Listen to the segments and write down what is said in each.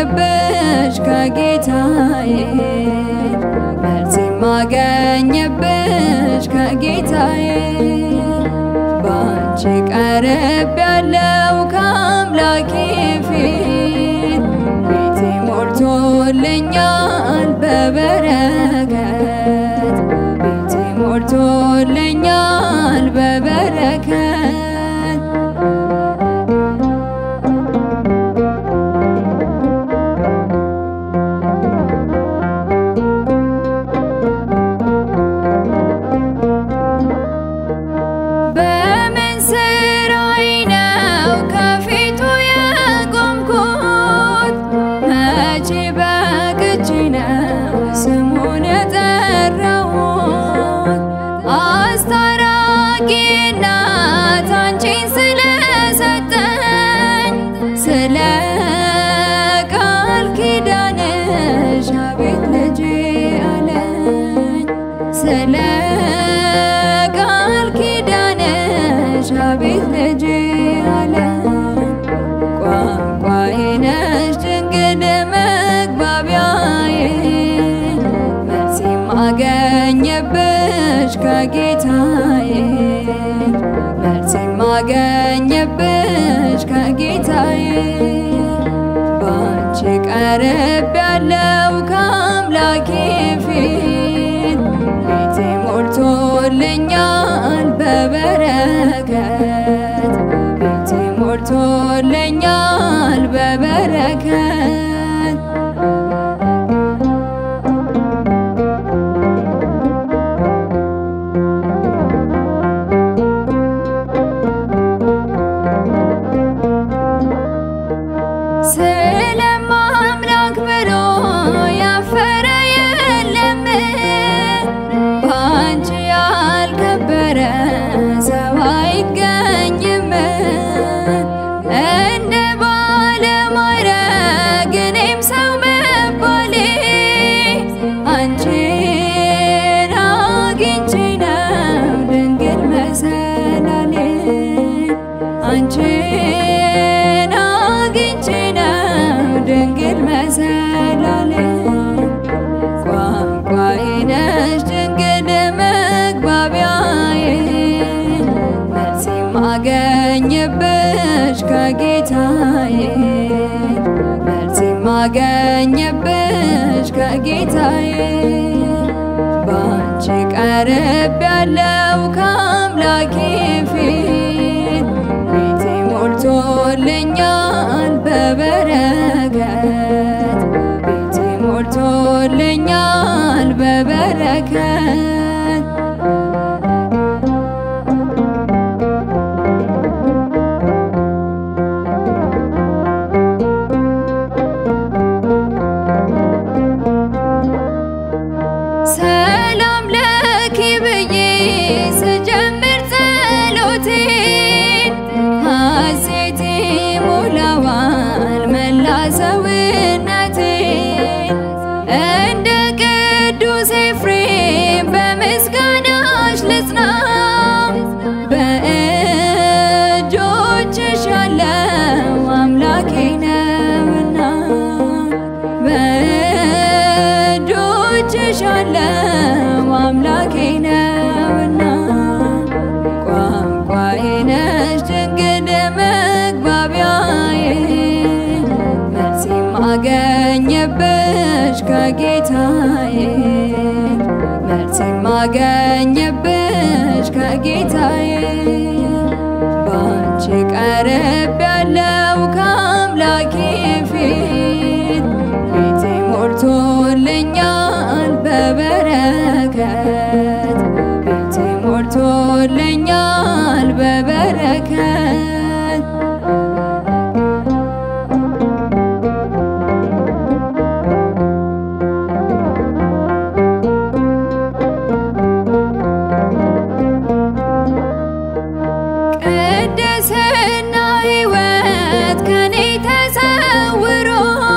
ማገኘብሽ ከጌታዬ መልስ ማገኘብሽ ከጌታዬ ባንቺ ቀረብ ያለው ከአምላኬ ፊት ቤቴ ሞልቶልኛል በበረከት ቤቴ ሞልቶልኛል በበረከት በምን ስራዬ ነው ከፊቱ የቆምኩት? መቼ በቅቼ ነው ስሙን የጠራሁት? አስታራቂ እናት አንቺን ስለሰጠኝ ስለ ቃል ኪዳንሽ አቤት ልጄ አለኝ ስለ ቃል ኪዳንሽ አቤት ልጄ አለኝ ቋንቋዬ ነሽ ድንግል መግባቢያዬ መልስ የማገኘብሽ ከጌታዬ መልስ የማገኘብሽ ከጌታዬ ባንቺ ቀረብ ያለው ከአምላኬ ፊት ቤቴ ሞልቶልኛል በበረከት ቤቴ ሞልቶልኛል በበረከት ስለማምላክ ብሎ ያፈረ የለም ባንቺ ያልከበረ ሰው አይገኝም። እንደ ባለማዕረግ እኔም ሰው መባሌ አንቺን አግኝቼ ነው ድንግል መሰላሌ አንቺን አግኝቼ ነው ድንግል መሰላሌ ቋንቋዬ ነሽ ድንግል መግባቢያዬ መልስ የማገኝብሽ ከጌታዬ መልስ የማገኝብሽ ከጌታዬ ባንቺ ቀረብ ያለው ከአምላኬ ፊት ቤቴ ሞልቶልኛል በበረከት ቤቴ ሞልቶልኛል በበረከት ሰላም ለኪ ብዬ ስጀምር ጸሎቴን ሐሴቴ ሞላዋል መላ ሰውነቴን እንደ ቅዱስ ኤፍሬም በምስጋናሽ ልጽና በእጆችሽ ያለው አምላኬ ነውና በእጆችሽ ያለው አምላኬ ነውና ቋንቋዬ ነሽ ድንግል መግባቢያዬ መልስ የማገኝብሽ ከጌታዬ መልስ የማገኝብሽ ከጌታዬ ባንቺ ቀረብ ያለው ከአምላኬ ፊት ቤቴ ሞልቶልኛል በበረከት ቤቴ ሞልቶልኛል በበረከት ቅድስና ሕይወት ከኔ ተሰውሮ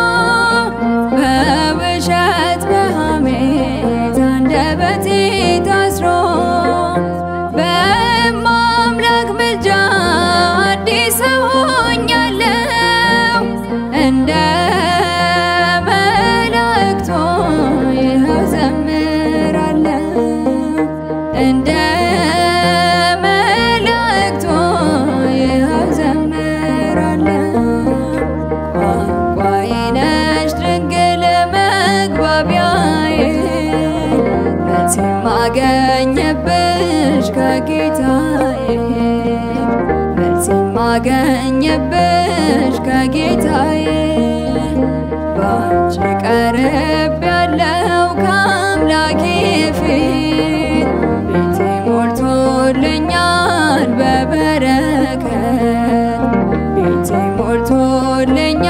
በውሸት በሐሜት አንደበቴ ታስሮ በማምላክ ምልጃ አዲስ ሰው ሆኛለሁ እንደ ማገኘብሽ ከጌታዬ መልስ ማገኘብሽ ከጌታዬ ባንቺ ቀርብ ያለው ከአምላኬ ፊት ቤቴ ሞልቶልኛል በበረከት ቤቴ ሞልቶልኛል